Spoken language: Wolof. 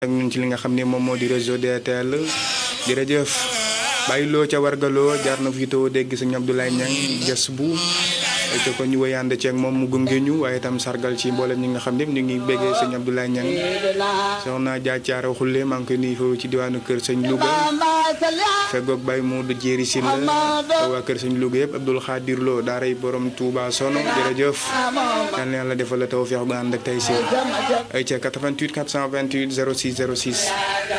ak ñun ci li nga xam ne moom moo di réseau DTL jërëjëf bàyyi loo ca wargaloo jaar na fi too dégg sëñ Abdoulaye Niang ges bu te ko ñu wëyande ceeg moom mu gunge ñu waaye itam sargal ci mboolem ñi nga xam ne ñu ngi béggee sëñ Abdoulaye Niang soxna Dia Thiara Xulle maa ngi koy nuyu foofu ci diwaanu kër sëñ Louga feggoog Baye Modou Jéeri Sil waa kër sëñ Louga yëpp Abdoul Khadir Lo daaray borom Touba Sono jërëjëf yal na yàlla defal la tawfeex ba ànd ak tey si ay ca 88 428 06 06